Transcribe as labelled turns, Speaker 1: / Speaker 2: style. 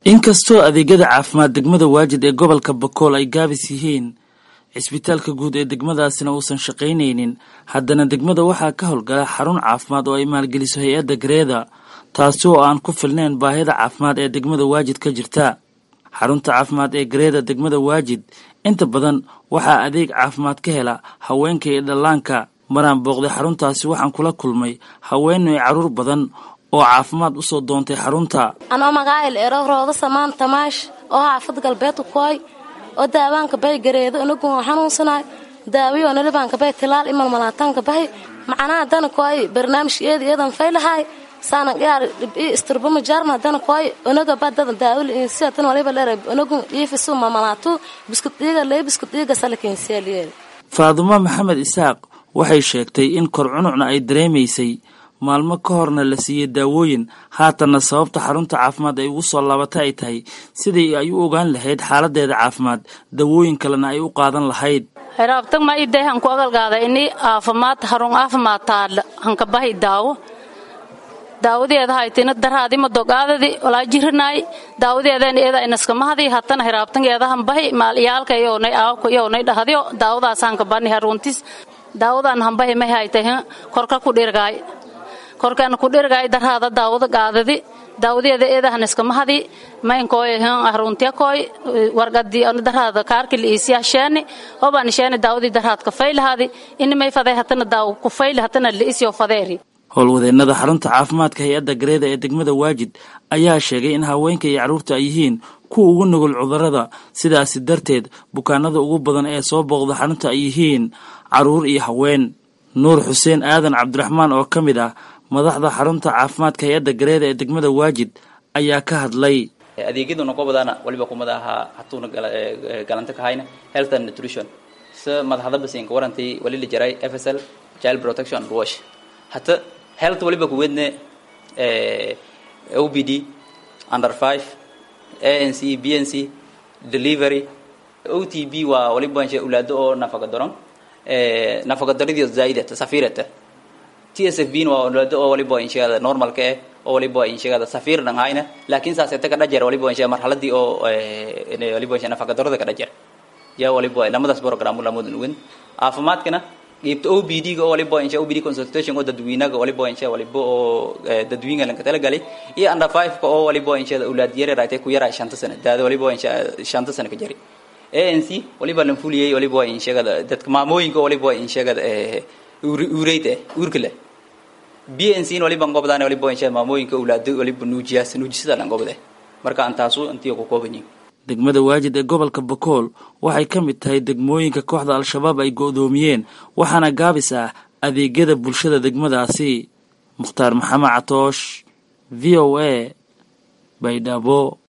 Speaker 1: inkastoo adeegyada caafimaad degmada waajid ee gobolka bakool ay gaabis yihiin cisbitaalka guud ee degmadaasina uusan shaqaynaynin haddana degmada waxaa ka howlgala xarun caafimaad oo ay maalgeliso hay-adda gareeda taasi oo aan ku filnayn baahida caafimaad ee degmada waajid ka jirta xarunta caafimaad ee gareeda degmada waajid inta badan waxaa adeeg caafimaad ka hela haweenka iyo dhallaanka maraan booqday xaruntaasi waxaan kula kulmay haweenay carruur badan oo caafimaad usoo doontay xarunta
Speaker 2: anoo magaayil ero rooda samaan tamaash oo xaafad galbeedka kuhay oo daawaanka bahay gareedo inagun xanuunsanaay daawiyo nalibaanka bahay tilaal imal malaataanka bahay macnaha dana kuhay barnaamij eedi eedan faylahaay saana yaar dhibi isturbama jaarma dana kuhay onaga badada daawili insiatan waliba leeray onagun iifisu mamalaatu biskut dhiiga lee biskut dhiiga salakenseeliyeed
Speaker 1: faadumo maxamed isaaq waxay sheegtay in kor cunucna ay dareemaysay maalmo ka horna la siiyey daawooyin haatanna sababta xarunta caafimaad ay ugu soo laabatay ay tahay sidii ay u ogaan lahayd xaaladeeda caafimaad dawooyin kalena ay u qaadan lahayd
Speaker 3: heraabtag ma iday hanku agalgaada ini aafimaad harun aafimaad taadla hanka bahi daawo daawadeeda haytina daraadima dogaadadi walaa jirinaay daawadeedan eeda inaskamahdii hatana heraabtangeedahan bahi maalyaalka yownay aawka yownay dhahdio daawadaas hanka bani haruntis daawadan hanbahi may haytay korka ku dhirgaay korkaan ku dhirgaay daraada daawada gaadadi daawadeeda eedahan iskamahadi maynkoy haruntiyakoy wargadii anu daraada kaarki liisiya sheeni oban sheeni daawadii daraad ka faylahaadi ini may faday hatana daaw ku fayli hatana liisyo fadeeri
Speaker 1: howlwadeennada xarunta caafimaadka hay-adda gareeda ee degmada waajid ayaa sheegay in haweenka iyo carruurta ay yihiin kuwa ugu nugul cudurrada sidaasi darteed bukaanada ugu badan ee soo booqda xarunta ay yihiin carruur iyo haween nuur xuseen aadan cabdiraxmaan oo ka mid ah madaxda xarunta caafimaadka hay-adda gareeda ee degmada waajid ayaa ka hadlay
Speaker 4: adeegyaduna gobodana waliba kumada ahaa hatuuna galanta kahayna health and nutrition se madaxdabasinka warantii wali la jaray f s l child protection and wash hata health waliba kuweedne o b d under five a n c b n c delivery o t b waa waliba ulaado oo nafaqa daron nafaqa daridio zaaidata safirata t s f b waa ulaado oo waliba insheegada normalka eh oo waliba insheegada safir dhan hayna laakiin saaseta ka dhajer waliba inshe marxaladii oo waliba inshe nafaqa darada ka dhajer ya waliba lamadaas program lamodan ugen caafimaadkana qiibta o b d ga oo waliba inshe o b d consultation oo dadweynaga waliba inshe waliba oo dadweynaga lanka talagalay iyo under five ka oo waliba inshe ulaad yare raatay ku yaraa shanta sana daada waliba inshe shanta sana ka jari a n c waliba lan fuliyey waliba insheegada dadka maamooyinka waliba insheegada ureyd eh uurka leh b n c waliba ngobdaan waliba inshe maamooyinka ulaado waliba nuujiyaas nuujisada lan gobde marka aan taasu intii ku kooban yihin
Speaker 1: degmada waajid ee gobolka bakool waxay ka mid tahay degmooyinka kooxda al-shabaab ay go'doomiyeen waxaana gaabis ah adeegyada bulshada degmadaasi mukhtaar maxamed catoosh v o a baydhabo